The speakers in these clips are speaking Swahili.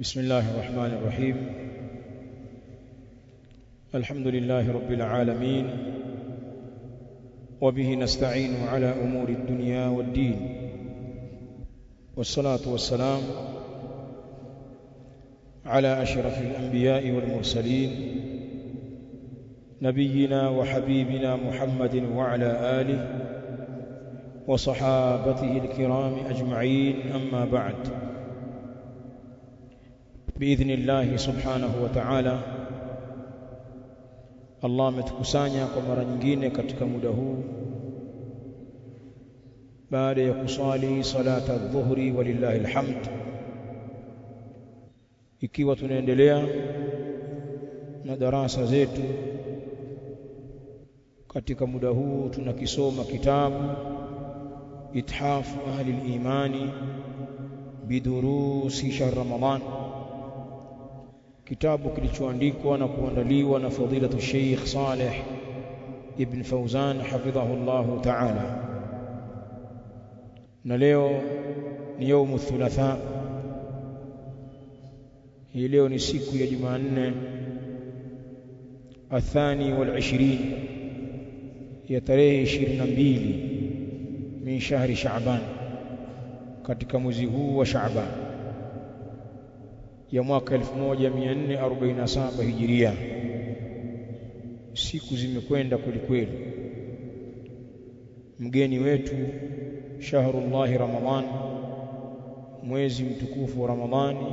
بسم الله الرحمن الرحيم الحمد لله رب العالمين وبه نستعين على أمور الدنيا والدين والصلاة والسلام على أشرف الأنبياء والمرسلين نبينا وحبيبنا محمد وعلى آله وصحابته الكرام أجمعين أما بعد بإذن الله سبحانه وتعالى Allah ametukusanya kwa mara nyingine katika muda huu baada ya kusali salata dhuhri walillahi alhamd ikiwa tunaendelea na darasa zetu katika muda huu tunakisoma kitabu ithafu ahli al-imani bidurusi shahr ramadan kitabu kilichoandikwa na kuandaliwa na fadilatu Sheikh Saleh Ibn Fauzan hafidhahu Allah Ta'ala na leo ni yaumu thulatha hii leo ni siku ya Jumanne athani wal 20 ya tarehe 22 min shahri Shaaban katika mwezi huu wa Shaaban ya mwaka 1447 hijiria siku zimekwenda kwelikweli mgeni wetu shahrullahi ramadhan mwezi mtukufu wa ramadhani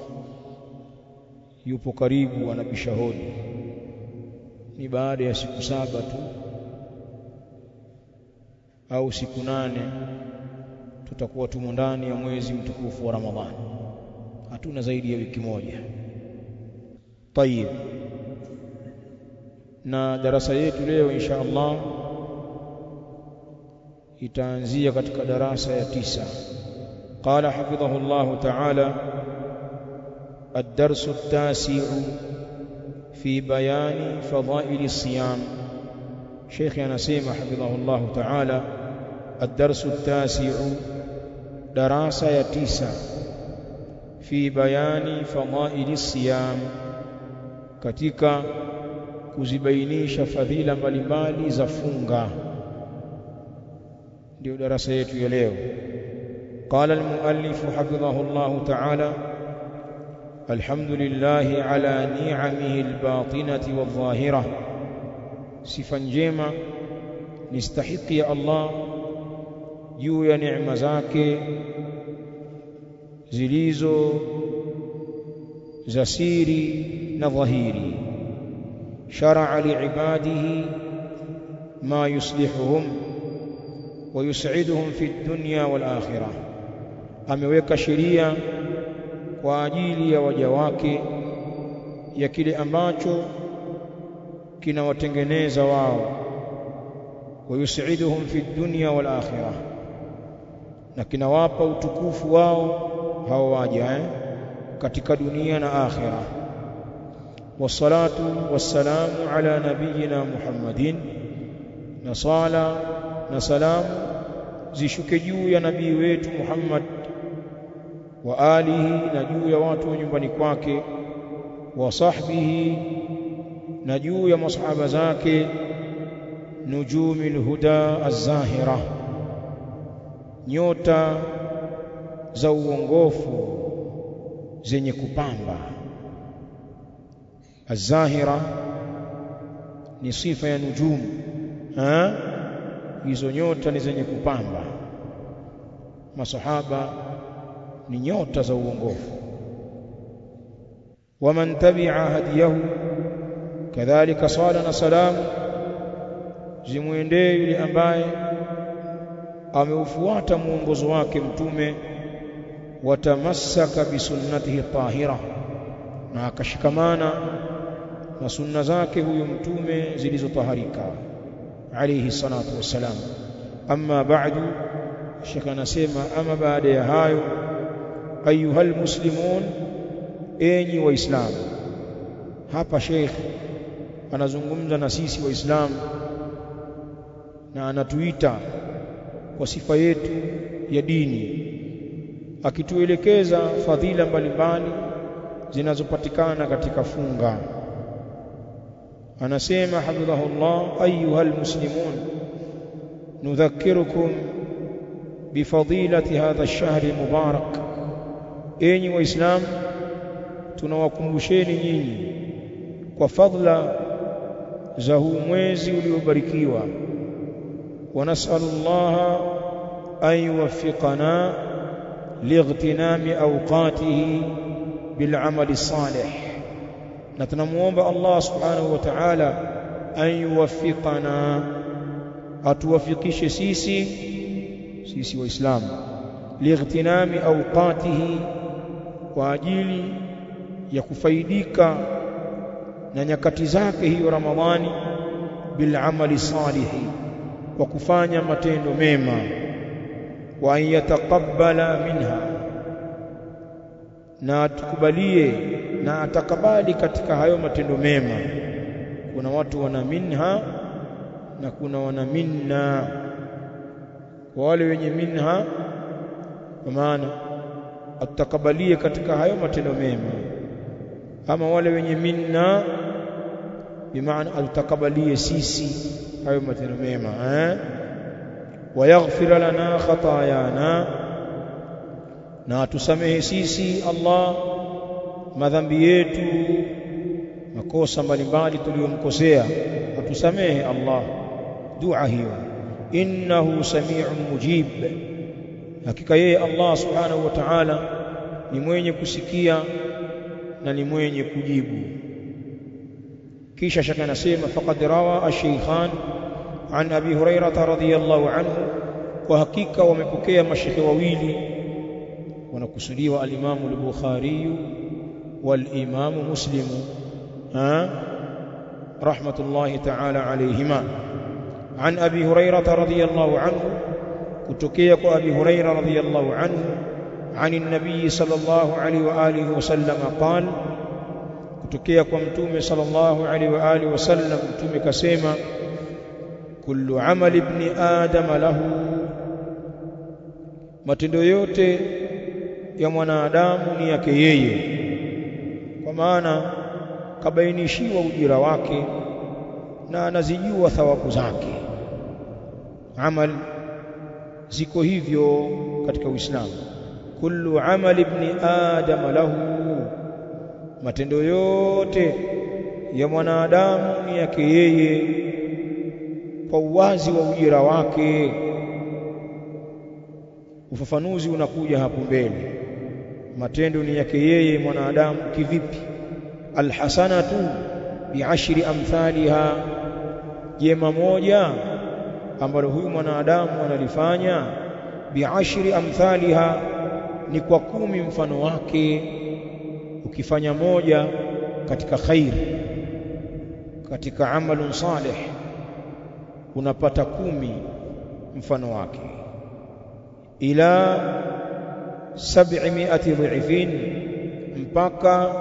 yupo karibu anabisha hodi ni baada ya siku saba tu au siku nane tutakuwa tumo ndani ya mwezi mtukufu wa ramadhani hatuna zaidi ya wiki moja tayib na darasa yetu leo insha Allah itaanzia katika darasa ya tisa qala hafidhahu Allah ta'ala الدرس التاسع في بيان فضائل الصيام شيخ anasema حفظه الله تعالى الدرس التاسع دراسه ya tisa fi bayani fadaili siyam katika kuzibainisha fadhila mbalimbali za funga ndio darasa yetu ya leo قال المؤلف حفظه الله تعالى الحمد لله على نعمه الباطنة والظاهرة صفا njema nistahiki ya Allah juu ya neema zake zilizo za siri na dhahiri shar'a li'ibadihi ma yuslihuhum wa yus'iduhum fi dunya wal akhirah ameweka sheria kwa ajili ya waja wake ya kile ambacho kinawatengeneza wao wa yus'iduhum fi dunya wal akhirah na kinawapa utukufu wao hao waja eh? katika dunia na akhira wassalatu wassalamu ala nabiyina Muhammadin na sala na salamu zishuke juu ya nabii wetu Muhammad wa alihi na juu ya watu wa nyumbani kwake wa sahbihi na juu ya masahaba zake nujumil huda az-zahira nyota za uongofu zenye kupamba azahira ni sifa ya nujumu ha hizo nyota ni zenye kupamba masahaba ni nyota za uongofu waman tabi'a hadiyahu kadhalika sala na salamu zimwendee yule ambaye ameufuata muongozo wake mtume watamassaka bisunnatihi tahira na akashikamana na sunna zake huyo mtume zilizotaharika alayhi salatu wassalam amma ba'du shekh anasema ama baada ya hayo ayuhal muslimun enyi waislamu hapa sheikh anazungumza na sisi waislamu na anatuita kwa sifa yetu ya dini akituelekeza fadhila mbalimbali zinazopatikana katika funga anasema hafidhahullah ayuha almuslimun nudhakirukum bifadilati hadha ash-shahri mubarak enyi waislamu tunawakumbusheni nyinyi kwa fadla za huu mwezi uliobarikiwa wa nas'alullaha an yuwaffiqana lightinami awqatihi bil'amali salih na tunamuomba Allah subhanahu wa ta'ala an yuwaffiqana atuwafikishe sisi sisi waislamu lightinami awqatihi kwa ajili ya kufaidika na nyakati zake hiyo Ramadhani bil amali salihi kwa kufanya matendo mema wa an yataqabbala minha na tukubalie na atakabali katika hayo matendo mema kuna watu wana minha na kuna wana minna kwa wale wenye minha kwa maana atakabalie katika hayo matendo mema ama wale wenye minna bimaana atakabalie sisi hayo matendo mema eh wayaghfir lana khatayana na atusamehe sisi Allah madhambi yetu makosa mbalimbali tuliyomkosea atusamehe Allah dua hiyo innahu sami'un mujib hakika yeye Allah subhanahu wa ta'ala ni mwenye kusikia na ni mwenye kujibu kisha shaka nasema faqad rawa ash-shaykhan an abi hurairah radhiyallahu anhu kwa hakika wamepokea mashekhe wawili wanakusudiwa al-Imam al-Bukhari wal-Imam Muslim ha rahmatullahi ta'ala alayhima an abi hurairah radhiyallahu anhu kutokea kwa abi hurairah radhiyallahu anhu عن النبي صلى الله عليه واله وسلم قال kutokea kwa mtume sallallahu alaihi wa alihi wasallam mtume kasema kullu amali ibn adam lahu matendo yote ya mwanadamu ni yake yeye kwa maana kabainishiwa ujira wake na anazijua thawabu zake amal ziko hivyo katika Uislamu kullu amali ibn adam lahu matendo yote ya mwanadamu ni yake yeye kwa uwazi wa ujira wake ufafanuzi unakuja hapo mbele matendo ni yake yeye mwanadamu kivipi alhasanatu biashri amthaliha jema moja ambalo huyu mwanadamu analifanya biashri amthaliha ni kwa kumi mfano wake ukifanya moja katika khair katika amalun salih unapata kumi mfano wake ila 700 dhifin mpaka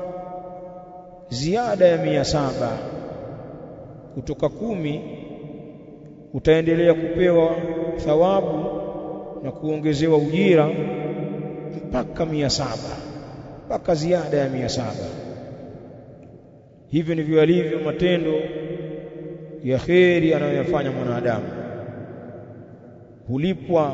ziada ya mia saba kutoka kumi utaendelea kupewa thawabu na kuongezewa ujira mpaka mia saba mpaka ziada ya mia saba hivyo ndivyo alivyo matendo ya kheri anayoyafanya mwanadamu hulipwa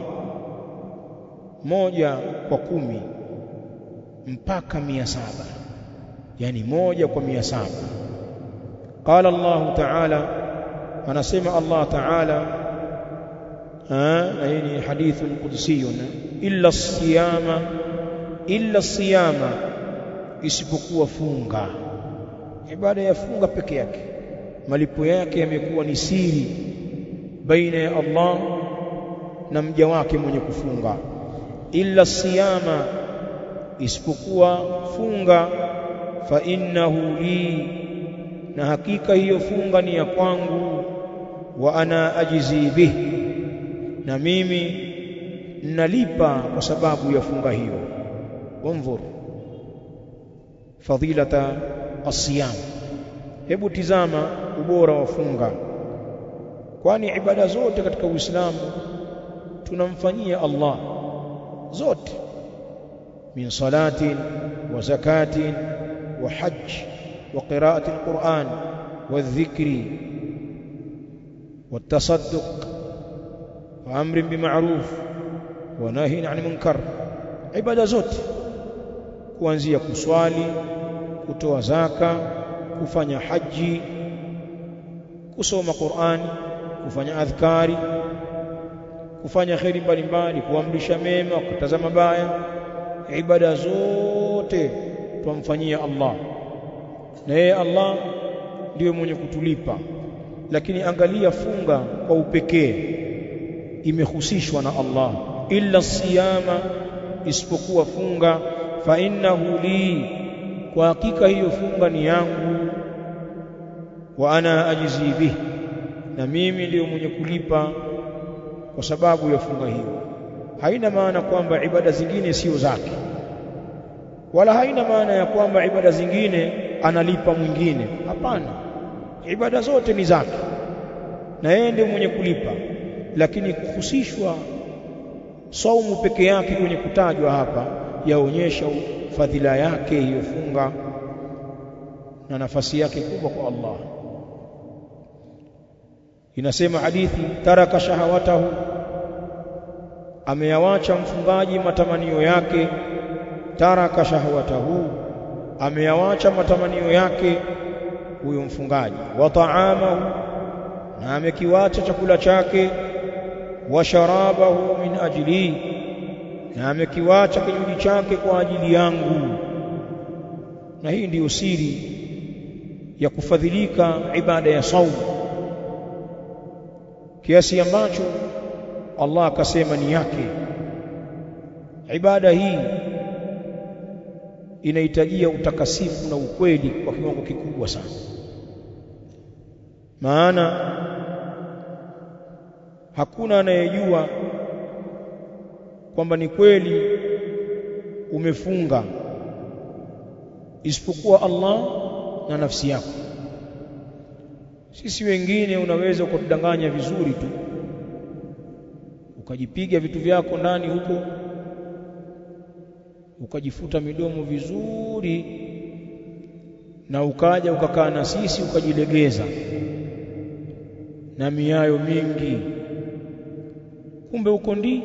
moja kwa kumi mpaka mia saba yani moja kwa mia saba qala Allah ta'ala anasema Allah ta'ala na hii ni hadithun qudsiyun illa siyama illa siyama isipokuwa funga ibada ya funga peke yake malipo yake yamekuwa ni siri baina ya Allah na mja wake mwenye kufunga illa siyama isipokuwa funga fa innahu li na hakika hiyo funga ni ya kwangu wa ana ajizi bih na mimi nalipa kwa sababu ya funga hiyo wanzur fadilata asiyam hebu tizama ubora wa funga kwani ibada zote katika Uislamu tunamfanyia Allah zote min salatin wa zakatin wa hajj wa qira'ati alquran wa dhikri والتصدق وامر بمعروف ونهي عن منكر ibada zote kuanzia kuswali kutoa zaka kufanya haji kusoma Qur'an kufanya adhkari kufanya khairi mbalimbali kuamrisha mema kukataza mabaya ibada zote tumfanyia Allah na yeye Allah ndiyo mwenye kutulipa lakini angalia funga kwa upekee imehusishwa na Allah illa siyama isipokuwa funga fa innahu li kwa hakika hiyo funga ni yangu wa ana ajizi bihi na mimi ndiyo mwenye kulipa kwa sababu ya funga hiyo haina maana kwamba ibada zingine sio zake wala haina maana ya kwamba ibada zingine analipa mwingine hapana ibada zote ni zake na yeye ndiye mwenye kulipa lakini kuhusishwa saumu peke yake kwenye kutajwa hapa yaonyesha fadhila yake hiyo funga na nafasi yake kubwa kwa Allah inasema hadithi taraka shahawatahu ameyawacha mfungaji matamanio yake taraka shahawatahu ameyawacha matamanio yake huyo mfungaji wa taamahu na amekiwacha chakula chake wa sharabahu min ajli na amekiwacha kinywaji chake kwa ajili yangu na hii ndiyo siri ya kufadhilika ibada ya saumu kiasi ambacho Allah akasema ni yake ibada hii inahitajia utakasifu na ukweli kwa kiwango kikubwa sana maana hakuna anayejua kwamba ni kweli umefunga isipokuwa Allah na nafsi yako sisi wengine unaweza ukatudanganya vizuri tu ukajipiga vitu vyako ndani huko ukajifuta midomo vizuri na ukaja ukakaa na sisi ukajilegeza na miayo mingi kumbe uko ndi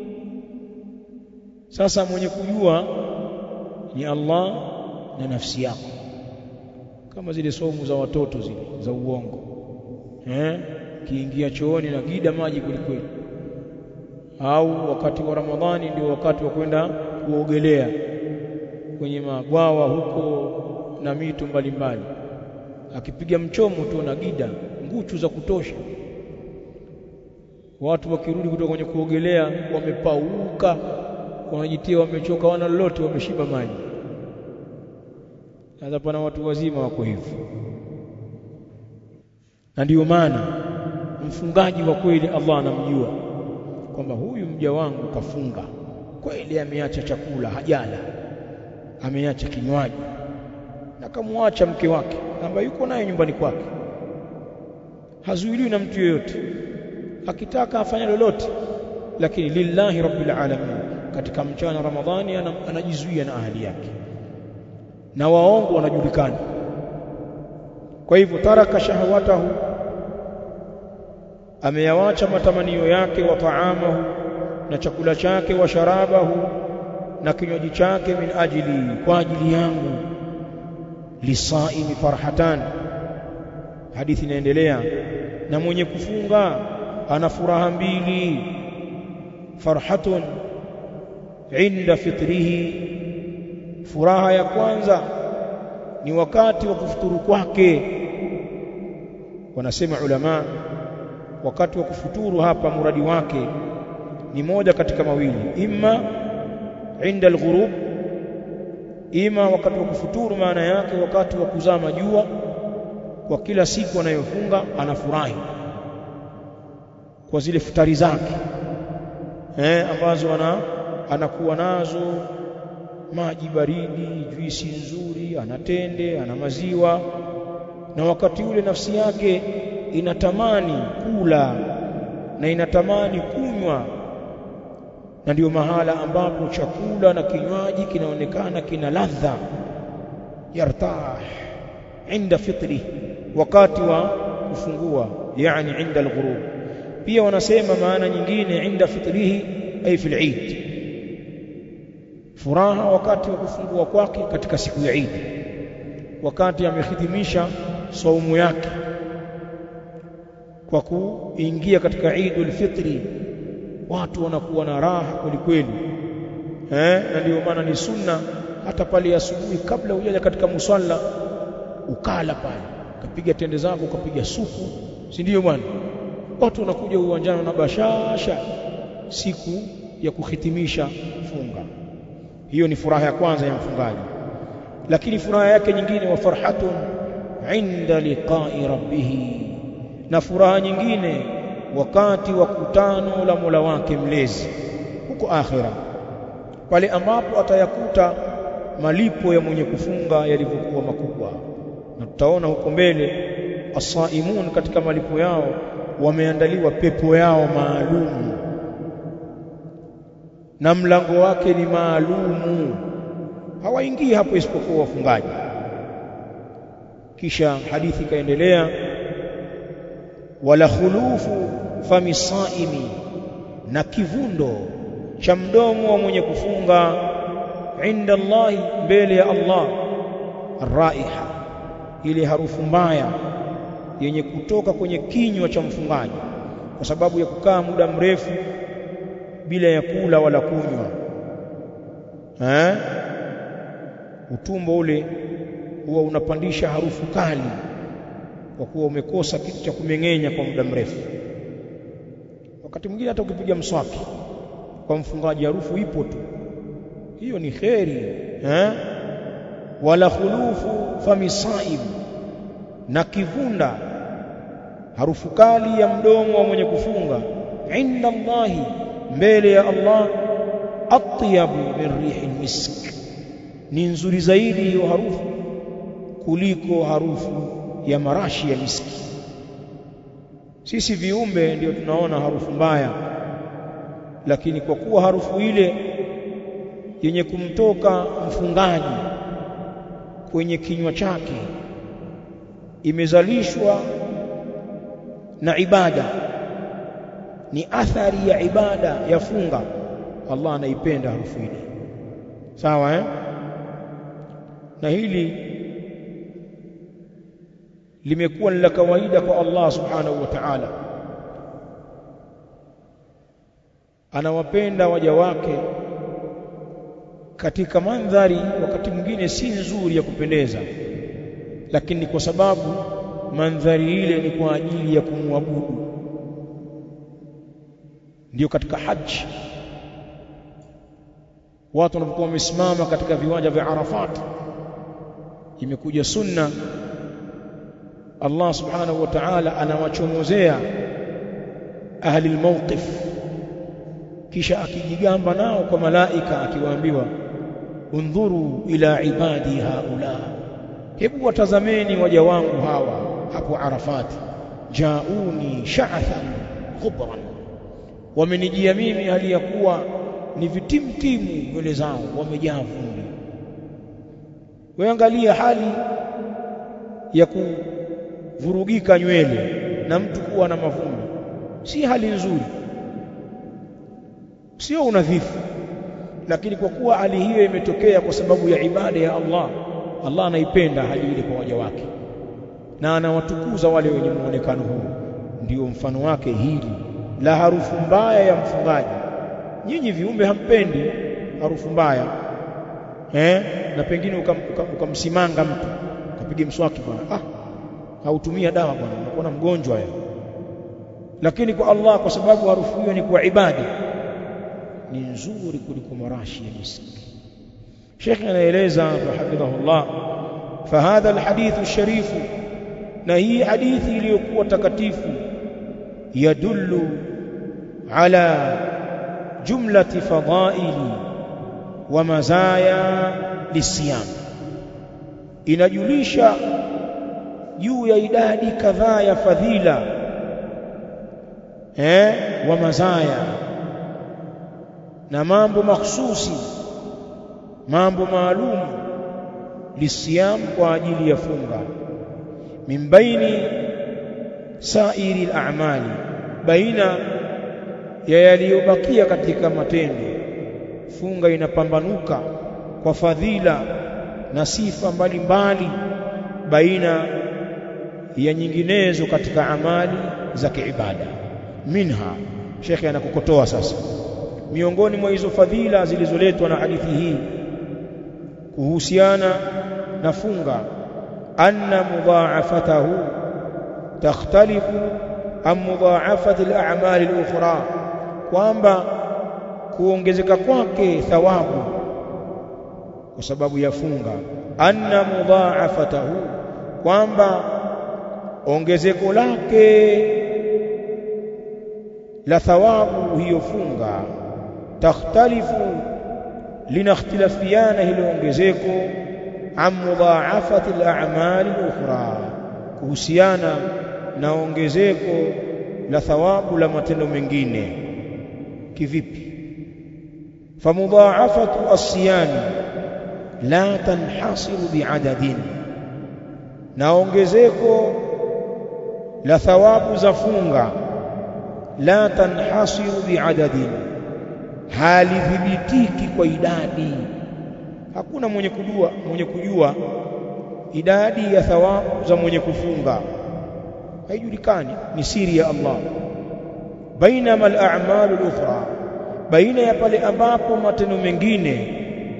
sasa mwenye kujua ni Allah na nafsi yako kama zile somu za watoto zile za uongo eh kiingia chooni na gida maji kulikweli au wakati wa Ramadhani ndio wakati wa kwenda kuogelea kwenye mabwawa huko na mito mbalimbali akipiga mchomo tu na gida nguchu za kutosha watu wakirudi kutoka kwenye kuogelea wamepauka wanajitia wamechoka wana lolote wameshiba maji sasa pana watu wazima wako hivyo na ndiyo maana mfungaji wa kweli Allah anamjua kwamba huyu mja wangu kafunga kweli ameacha chakula hajala ameacha kinywaji na kamwacha mke wake ambaye yuko naye nyumbani kwake hazuiliwi na mtu yeyote akitaka afanya lolote lakini lillahi rabbil alamin katika mchana ramadhani anajizuia na ahli yake na waongo wanajulikana kwa hivyo taraka shahawatahu ameyawacha matamanio yake wa taamahu na chakula chake wa sharabahu na kinywaji chake min ajili kwa ajili yangu lisaimi farhatan hadithi inaendelea na mwenye kufunga ana furaha mbili farhatun inda fitrihi furaha ya kwanza ni wakati wa kufuturu kwake wanasema ulama wakati wa kufuturu hapa muradi wake ni moja katika mawili imma inda alghurub ima wakati wa kufuturu maana yake wakati wa kuzama jua kwa kila siku anayofunga anafurahi kwa zile futari zake eh ambazo ana anakuwa nazo maji baridi juisi nzuri anatende ana maziwa na wakati ule nafsi yake inatamani kula na inatamani kunywa na ndio mahala ambapo chakula na kinywaji kinaonekana kina ladha yartah inda fitri wakati wa kufungua yani inda alghurub pia wanasema maana nyingine inda fitrihi ay fil eid furaha wakati wa kufungua kwake katika siku ya Eid wakati amehitimisha saumu yake kwa kuingia katika Eidul Fitri watu wanakuwa na raha kweli kweli eh na ndio maana ni sunna hata pale asubuhi kabla hujaja katika musalla ukala pale ukapiga tende zako ukapiga supu si ndio bwana watu wanakuja uwanjani na bashasha siku ya kuhitimisha funga hiyo ni furaha ya kwanza ya mfungaji lakini furaha yake nyingine wa farhatun inda liqa'i rabbih na furaha nyingine wakati wa kutano la Mola wake mlezi huko akhira pale ambapo atayakuta malipo ya mwenye kufunga yalivyokuwa makubwa na tutaona huko mbele asaimun katika malipo yao wameandaliwa pepo yao maalumu na mlango wake ni maalumu hawaingii hapo isipokuwa wafungaji kisha hadithi ikaendelea wala khulufu fami saimi na kivundo cha mdomo wa mwenye kufunga inda Allah mbele ya Allah raiha ile harufu mbaya yenye kutoka kwenye kinywa cha mfungaji kwa sababu ya kukaa muda mrefu bila ya kula wala kunywa eh utumbo ule huwa unapandisha harufu kali kwa kuwa umekosa kitu cha kumeng'enya kwa muda mrefu wakati mwingine hata ukipiga mswaki kwa mfungaji harufu ipo tu hiyo ni kheri eh wala khulufu famisaim na kivunda harufu kali ya mdomo wa mwenye kufunga inda Allahi mbele ya Allah atyabu min rihi misk ni nzuri zaidi hiyo harufu kuliko harufu ya marashi ya miski sisi viumbe ndio tunaona harufu mbaya lakini kwa kuwa harufu ile yenye kumtoka mfungaji kwenye kinywa chake imezalishwa na ibada ni athari ya ibada ya funga Allah anaipenda harufu ile sawa eh na hili limekuwa la kawaida kwa Allah subhanahu wa ta'ala anawapenda waja wake katika mandhari wakati mwingine si nzuri ya kupendeza lakini kwa sababu mandhari ile ni kwa ajili ya kumwabudu ndio katika haji watu wanapokuwa wamesimama katika viwanja vya Arafat imekuja sunna Allah subhanahu wa ta'ala anawachomozea ahli almawqif kisha akijigamba nao kwa malaika akiwaambiwa undhuru ila ibadi haula hebu watazameni waja wangu hawa hapo Arafat jauni sha'athan khubran wamenijia mimi hali ya kuwa ni vitimtimu nywele zao wamejaa vumbi weangalia hali ya kuvurugika nywele na mtu kuwa na mavumbi si hali nzuri sio unadhifu lakini kwa kuwa hali hiyo imetokea kwa sababu ya ibada ya Allah Allah anaipenda hali ile kwa waja wake na anawatukuza wale wenye muonekano huu ndio mfano wake hili la harufu mbaya ya mfungaji nyinyi viumbe hampendi harufu mbaya eh na pengine ukamsimanga uka, uka mtu ukapiga mswaki bwana ah hautumia dawa bwana unakuwa mgonjwa ya lakini kwa Allah kwa sababu harufu hiyo ni kwa ibada ni nzuri kuliko marashi ya miski Sheikh anaeleza hafidhahullah fahadha alhadith alsharif na hii hadithi iliyokuwa takatifu yadullu ala jumlati fadaili wa mazaya lisiyam inajulisha juu ya idadi kadhaa ya fadhila eh wa mazaya na mambo makhsusi mambo maalum lisiyam kwa ajili ya funga min baini sairi al-a'mali baina ya yaliyobakia katika matendo funga inapambanuka kwa fadhila na sifa mbalimbali baina ya nyinginezo katika amali za kiibada minha shekhe anakokotoa sasa miongoni mwa hizo fadhila zilizoletwa na hadithi hii kuhusiana na funga anna mudha'afatahu takhtalifu an mudha'afati al-a'mal al-ukhra kwamba kuongezeka kwake thawabu kwa sababu ya funga anna mudha'afatahu kwamba ongezeko lake la thawabu hiyo funga takhtalifu linakhtilafiana hilo ongezeko an mudha'afati al-a'mal al-ukhra kuhusiana na ongezeko la thawabu la matendo mengine kivipi famudha'afatu as-siyami la tanhasiru bi'adadin na ongezeko la thawabu za funga la tanhasiru bi'adadin halithibitiki kwa idadi hakuna mwenye kujua mwenye kujua idadi ya thawabu za mwenye kufunga haijulikani ni siri ya Allah bainama al-a'malu al-ukhra baina ya pale ambapo matendo mengine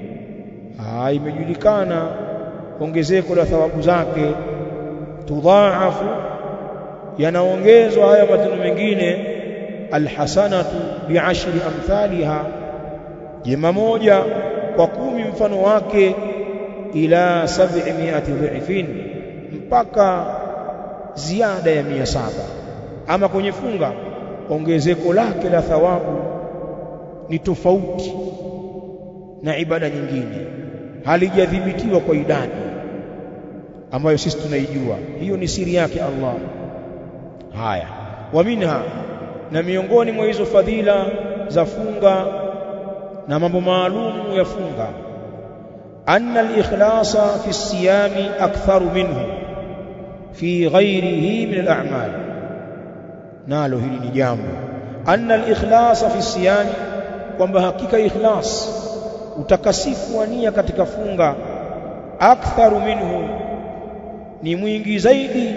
imejulikana ongezeko la thawabu zake tudhaafu yanaongezwa haya matendo mengine alhasanatu bi'ashri amthaliha jema moja kwa kumi mfano wake ila 700 dhifin mpaka ziada ya mia saba ama kwenye funga ongezeko lake la thawabu ni tofauti na ibada nyingine halijadhibitiwa kwa idadi ambayo sisi tunaijua hiyo ni siri yake Allah haya wa minha na miongoni mwa hizo fadhila za funga na mambo maalum ya funga anna al-ikhlasa fi as-siyami aktharu minhu fi ghayrihi min al-a'mal nalo hili ni jambo anna al-ikhlasa fi as-siyami kwamba hakika ikhlas utakasifu wa nia katika funga aktharu minhu ni mwingi zaidi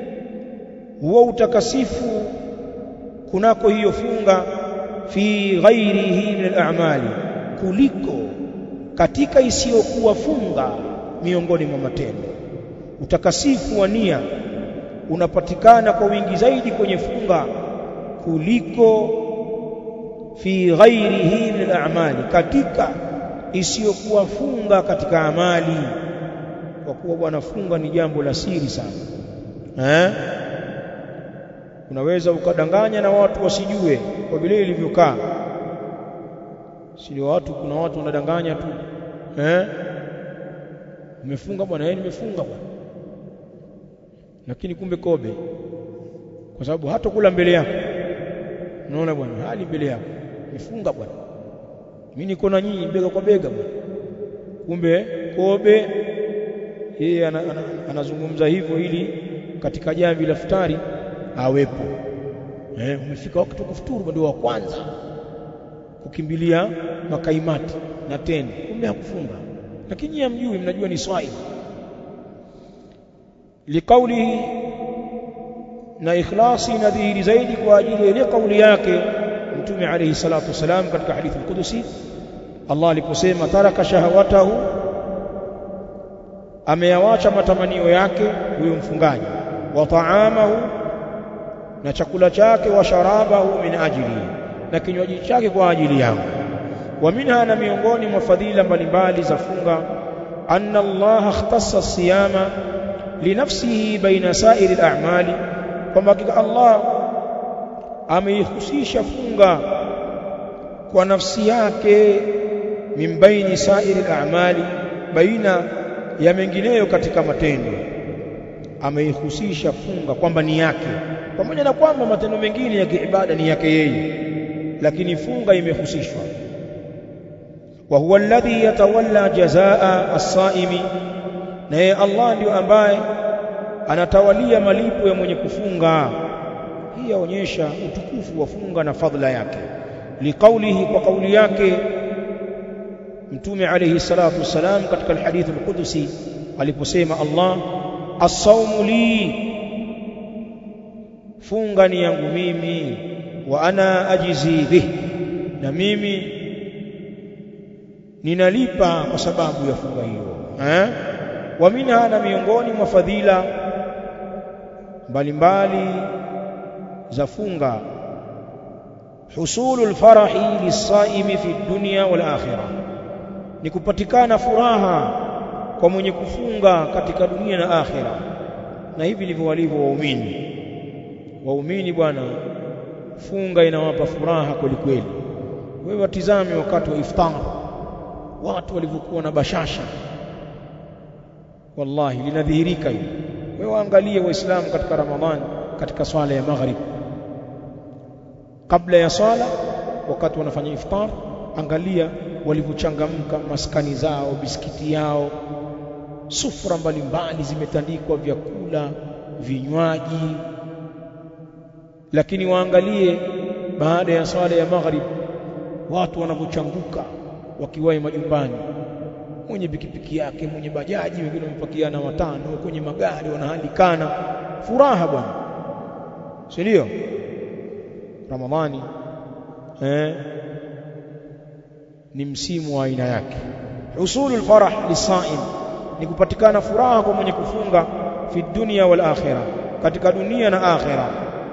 huo utakasifu kunako hiyo funga fi ghairihi min al-a'mali kuliko katika isiyokuwa funga miongoni mwa matendo utakasifu wa nia unapatikana kwa wingi zaidi kwenye funga kuliko fi ghairihi min al-a'mali katika isiyokuwa funga katika amali kwa kuwa bwana funga ni jambo la siri sana eh unaweza ukadanganya na watu wasijue kwa vile ilivyokaa sio watu kuna watu wanadanganya tu eh umefunga bwana yeye nimefunga bwana lakini kumbe kobe kwa sababu hata kula mbele yako unaona bwana hali mbele yako nifunga bwana mimi niko na nyinyi bega kwa bega bwana kumbe kobe yeye anazungumza hivyo ili katika jamvi la futari awepo eh umefika wakati wa kufuturu ndio wa kwanza kukimbilia makaimati na tende kumbe hakufunga lakini hamjui mnajua ni swai liqaulihi na ikhlasi inadhihiri zaidi kwa ajili ya ile kauli yake mtume alayhi salatu wasalam katika hadithi al-Qudusi Allah aliposema taraka shahawatahu ameyawacha matamanio yake huyo mfungaji wa taamahu na chakula chake wa sharabahu min ajili na kinywaji chake kwa ajili yangu wa minha na miongoni mwa fadhila mbalimbali za funga anna Allah ikhtassa siyama linafsihi baina sa'iri al-a'mali kwamba hakika Allah ameihusisha funga kwa nafsi yake min baini sa'iri al-a'mali baina ya mengineyo katika matendo ameihusisha funga kwamba ni yake pamoja na kwamba matendo mengine ya kiibada ni yake yeye lakini funga imehusishwa wa huwa alladhi yatawalla jazaa as-saimi na yeye Allah ndio ambaye anatawalia malipo ya mwenye kufunga hii yaonyesha utukufu wa funga na fadhila yake liqaulihi kwa kauli yake mtume alayhi salatu wasalam katika alhadith alqudusi aliposema Allah as-sawmu li funga ni yangu mimi wa ana ajizi bih na mimi ninalipa kwa sababu ya funga hiyo eh wa minha na miongoni mwa fadhila mbalimbali za funga husulul farahi lisaimi fi dunya wal akhirah ni kupatikana furaha kwa mwenye kufunga katika dunia na akhira na hivi ndivyo walivyo waumini waumini bwana funga inawapa furaha kweli kweli wewe watizame wakati wa iftar watu walivyokuwa na bashasha wallahi linadhihirika hili wewe waangalie waislamu katika ramadhani katika swala ya maghrib kabla ya swala wakati wanafanya iftar angalia walivyochangamka maskani zao biskiti yao sufra mbalimbali zimetandikwa vyakula vinywaji lakini waangalie baada ya swala ya maghrib watu wanavyochanguka wakiwahi majumbani mwenye pikipiki yake mwenye bajaji wengine wamepakiana watano kwenye magari wanahalikana furaha bwana si ndio ramadhani eh ni msimu wa aina yake usulul farah lisaim ni kupatikana furaha kwa mwenye kufunga fi dunya wal akhirah katika dunia na akhirah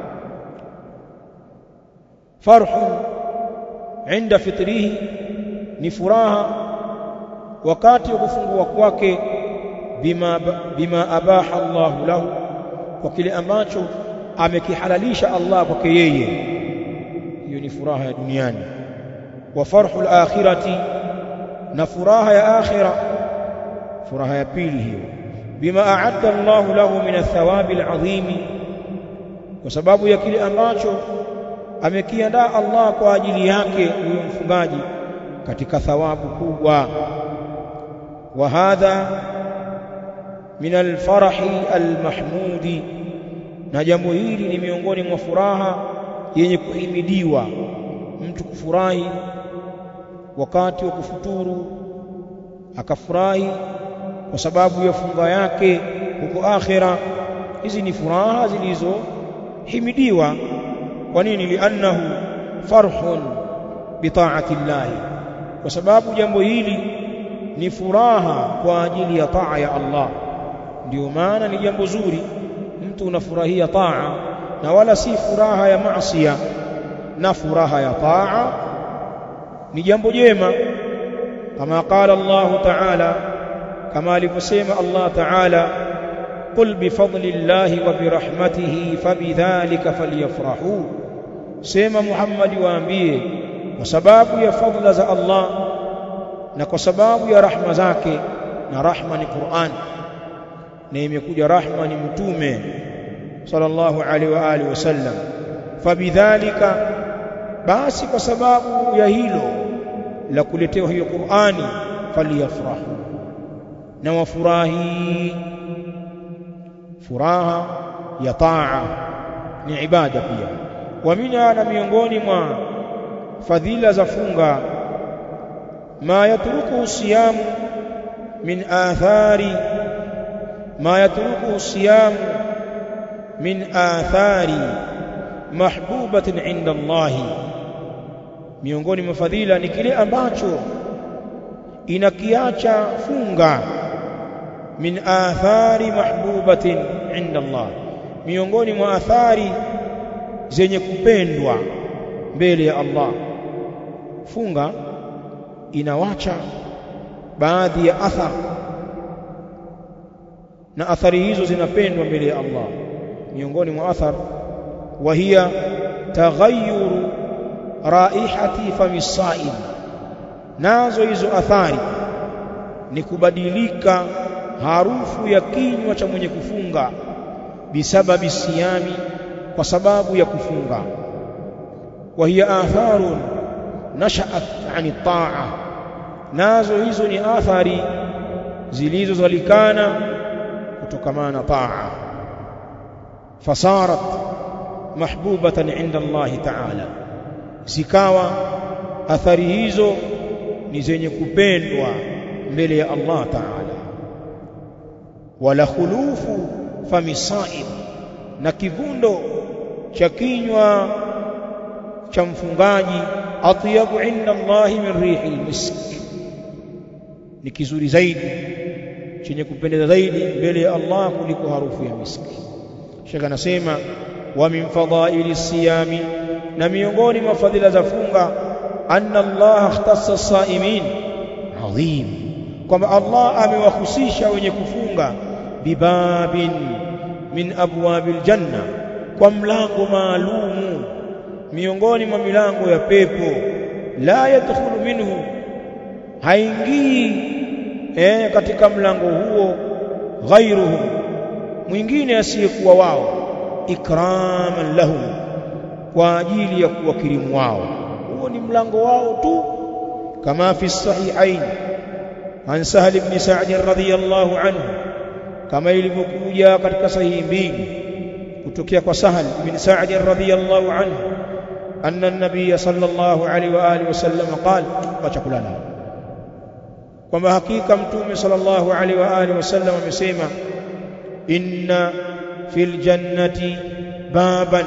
farhu inda fitrihi ni furaha wakati wa kufungua kwake bima bima abaha Allah lahu kwa kile ambacho amekihalalisha Allah kwake yeye hiyo ni furaha ya duniani wa farhu al-akhirati na furaha ya akhira furaha ya pili hiyo bima a'adda Allah lahu min athawabi al-azim kwa sababu ya kile ambacho amekiandaa Allah kwa ajili yake huyo mfungaji katika thawabu kubwa wa hadha min al-farahi al-mahmudi na jambo hili ni miongoni mwa furaha yenye kuhimidiwa mtu kufurahi wakati wa kufuturu akafurahi kwa sababu ya funga yake huko akhira hizi ni furaha zilizohimidiwa kwa nini liannahu farhun bitaati llahi kwa sababu jambo hili ni furaha kwa ajili ya taa ya Allah ndio maana ni jambo zuri mtu unafurahia taa na wala si furaha ya maasiya na furaha ya taa ni jambo jema kama qala Allah ta'ala kama alivyosema Allah ta'ala qul bifadlillahi wa birahmatihi fabidhalika falyafrahu sema Muhammad waambie kwa sababu ya fadla za Allah na kwa sababu ya rahma zake na rahma ni Qur'an na imekuja rahma ni mtume sallallahu alaihi wa alihi wasallam fabidhalika basi kwa sababu ya hilo la kuletewa hiyo Qur'ani faliyafrahu na wafurahi furaha ya taa ni ibada pia wa mina na miongoni mwa fadhila za funga ma yatruku siyamu min athari ma yatruku siyamu min athari mahbubatin inda Allah miongoni mwa fadhila ni kile ambacho inakiacha funga min athari mahbubatin inda Allah miongoni mwa athari zenye kupendwa mbele ya Allah funga inawacha baadhi ya athari na athari hizo zinapendwa mbele ya Allah miongoni mwa athar wa hiya taghayyuru raihati fami saim nazo hizo athari ni kubadilika harufu ya kinywa cha mwenye kufunga bisababi siyami kwa sababu ya kufunga wa hiya atharun nashaat ani taa nazo hizo ni athari zilizozalikana kutokamana na taa fasarat mahbubatan inda Allah ta'ala zikawa athari hizo ni zenye kupendwa mbele ya Allah ta'ala wala khulufu famisaib na kivundo cha kinywa cha mfungaji atyabu inda Allah min rihil misk ni kizuri zaidi chenye kupendeza zaidi mbele ya Allah kuliko harufu ya miski Sheikh anasema wa min fadhaili siyami na miongoni mwa fadhila za funga anna Allah ikhtassa saimin adhim kwamba Allah amewahusisha wenye kufunga bibabin min abwabil janna kwa mlango maalumu miongoni mwa milango ya pepo la yadkhulu minhu haingii eh, katika mlango huo ghairuhum mwingine asiyekuwa wao ikraman lahum kwa ajili ya kuwakirimu wao huo ni mlango wao tu kama fi sahihain an sahal ibn sa'd radhiyallahu anhu kama ilivyokuja katika sahihi mbili kutokea kwa sahal ibn sa'd radhiyallahu anhu anna an-nabiy sallallahu alaihi wa alihi wasallam qala acha kulala kwamba hakika mtume sallallahu alaihi wa alihi wasallam amesema inna fil jannati baban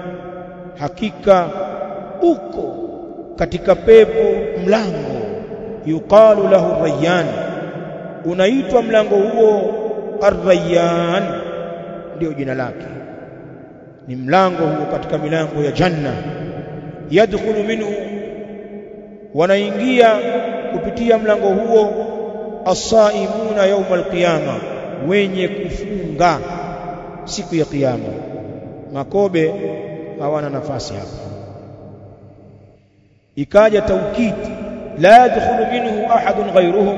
hakika uko katika pepo mlango yuqalu lahu rayyan unaitwa mlango huo ar-rayyan ndio jina lake ni mlango huo katika milango ya janna yadkhulu minhu wanaingia kupitia mlango huo as-saimuna yawm al-qiyama wenye kufunga siku ya kiyama makobe hawana nafasi hapa ikaja taukid la yadkhulu minhu ahadun ghayruhum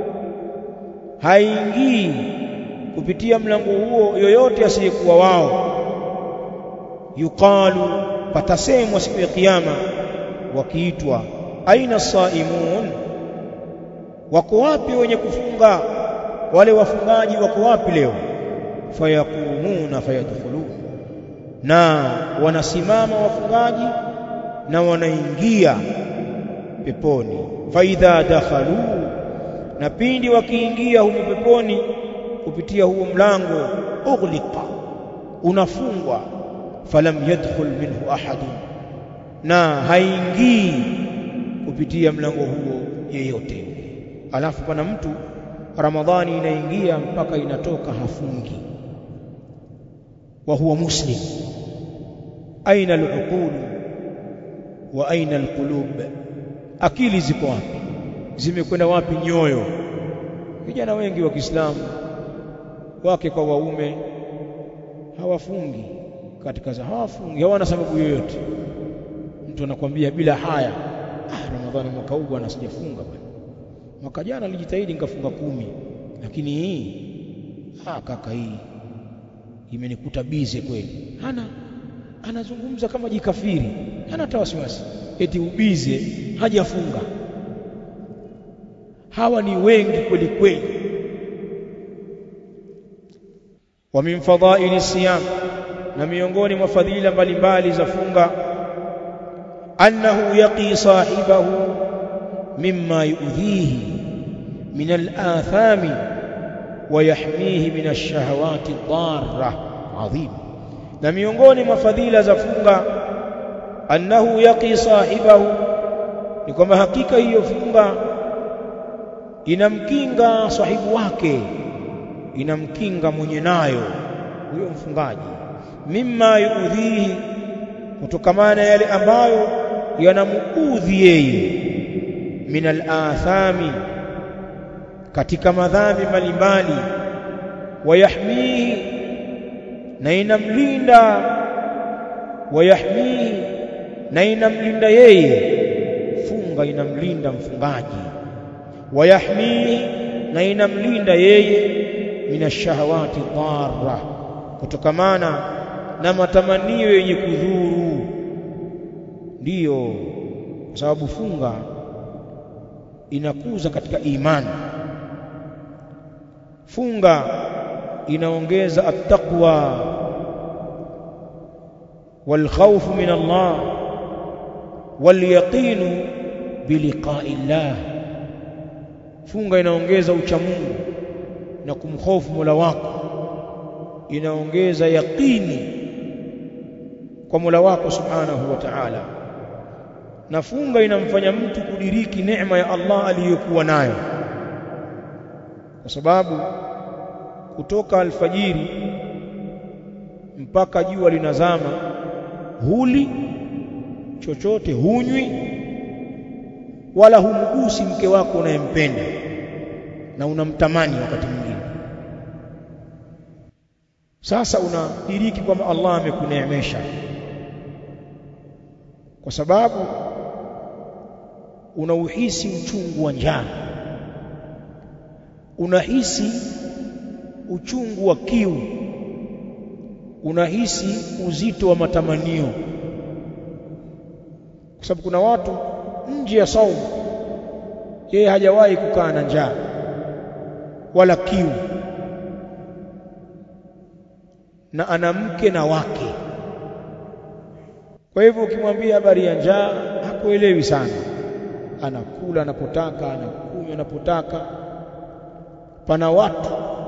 haingii kupitia mlango huo yoyote asiyekuwa wao yuqalu patasemwa siku ya kiyama wakiitwa aina saimun wako wapi wenye kufunga wale wafungaji wako wapi leo fayakumuna fayadkhulun na wanasimama wafungaji na wanaingia peponi faidha dakhalu na pindi wakiingia humo peponi kupitia huo mlango ughliqa unafungwa falam yadkhul minhu ahadun na haingii kupitia mlango huo yeyote alafu pana mtu ramadhani inaingia mpaka inatoka hafungi wa huwa muslim aina al-uqul wa aina al-qulub akili ziko wapi zimekwenda wapi nyoyo vijana wengi wa Kiislamu wake kwa waume hawafungi katika za hawafungi hawana sababu yoyote mtu anakwambia bila haya ah ramadhani mwaka huu bwana sijafunga bwana mwaka jana nilijitahidi nikafunga kumi lakini hii ah kaka hii imenikuta bize kweli hana anazungumza kama jikafiri hana hata wasiwasi eti ubize hajafunga hawa ni wengi kweli kweli wa min fadhaili siyam na miongoni mwa fadhila mbalimbali za funga annahu yaqi sahibahu mimma yu'dhihi min al-athami wa yahmihi min ash-shahawati ad-darra adhim na miongoni mwa fadhila za funga annahu yaqi sahibahu ni kwamba hakika hiyo funga inamkinga sahibu wake inamkinga mwenye nayo huyo mfungaji mimma yuudhihi kutokamana yale ambayo yanamuudhi yeye min al-athami katika madhambi mbalimbali wayahmihi na inamlinda wayahmihi na inamlinda yeye funga inamlinda mfungaji wayahmihi na inamlinda yeye minashahawati dharra kutokamana na matamanio yenye kudhuru ndiyo kwa sababu funga inakuza katika imani funga inaongeza attaqwa والخوف من الله واليقين بلقاء الله funga inaongeza uchamungu na kumhofu Mola wako inaongeza yaqini kwa Mola wako subhanahu wa ta'ala na funga inamfanya mtu kudiriki neema ya Allah aliyokuwa nayo kwa sababu kutoka alfajiri mpaka jua linazama huli chochote hunywi wala humgusi mke wako unayempenda na unamtamani wakati mwingine sasa unadiriki kwamba Allah amekuneemesha kwa sababu unauhisi uchungu wa njaa unahisi uchungu wa kiu unahisi uzito wa matamanio kwa sababu kuna watu nje ya saumu yeye hajawahi kukaa na njaa wala kiu na ana mke na wake kwa hivyo ukimwambia habari ya njaa hakuelewi sana anakula anapotaka anakunywa anapotaka pana watu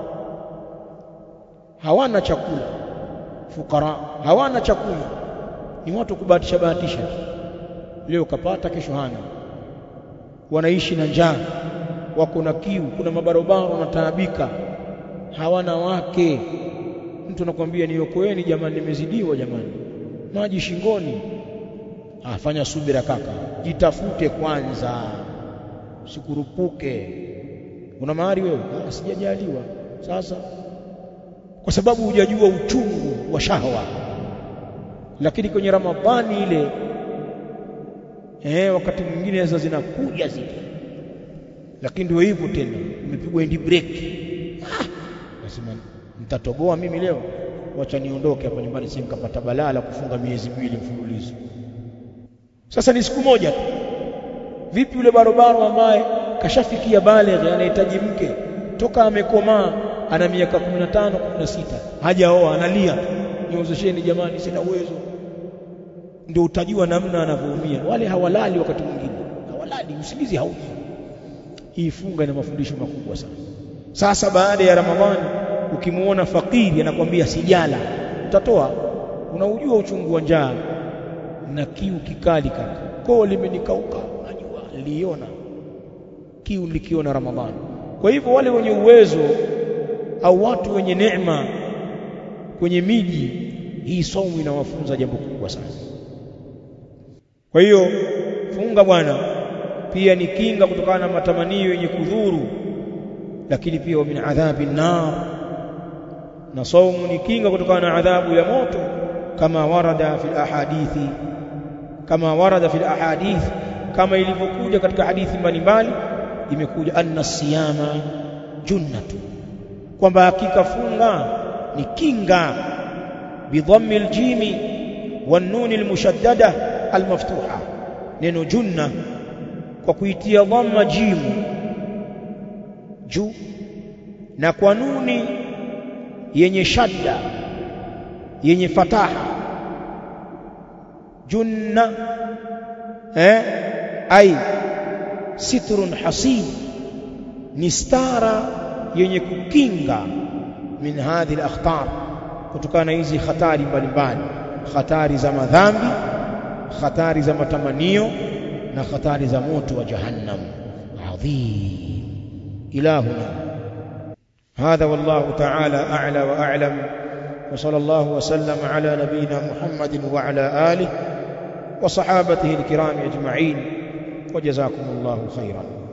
hawana chakula fukara hawana chakula ni watu kubahatisha bahatisha leo kapata kesho hana wanaishi na njaa wako na kiu kuna mabarobaro wanataabika hawana wake mtu anakuambia niokoeni jamani nimezidiwa jamani maji shingoni afanya subira kaka jitafute kwanza sikurupuke una mahari wewe ah sijajaliwa sasa kwa sababu hujajua uchungu wa shahwa lakini kwenye ramadhani ile eh wakati mwingine sasa zinakuja zile lakini ndio hivyo tena umepigwa endi break ah nasema nitatoboa mimi leo wacha niondoke hapa nyumbani sisi nikapata balaa la kufunga miezi miwili mfululizo sasa ni siku moja tu vipi yule barobaro ambaye kashafikia baligh anahitaji mke toka amekomaa ana miaka 15 16 hajaoa analia niozesheni jamani sina uwezo ndio utajua namna anavyoumia wale hawalali wakati mwingine hawalali usingizi hauji hii funga ina mafundisho makubwa sana sasa baada ya ramadhani ukimuona fakiri anakwambia sijala utatoa unaujua uchungu wa njaa na kiu kikali kaka koo limenikauka najua niliona kiu nilikiona ramadhani kwa hivyo wale wenye uwezo au watu wenye neema kwenye miji hii somo inawafunza jambo kubwa sana kwa hiyo funga bwana pia ni kinga kutokana na matamanio yenye kudhuru lakini pia wa min adhabi nar na saumu ni kinga kutokana na adhabu ya moto kama warada fil ahadithi kama warada fil ahadith kama ilivyokuja katika hadithi mbalimbali imekuja anna siyama junnatu kwamba hakika funga ni kinga bidhammi aljimi wan nun almushaddada almaftuha neno junna kwa kuitia dhamma jimu juu na kwa nuni yenye shadda yenye fataha junna eh ai sitrun hasin ni stara yenye kukinga min hadhihi al-akhtar kutokana na hizi hatari mbalimbali hatari za madhambi hatari za matamanio na hatari za moto wa jahannam adhim ilahuna هذا والله تعالى أعلى وأعلم وصلى الله وسلم على نبينا محمد وعلى آله وصحابته الكرام أجمعين وجزاكم الله خيرا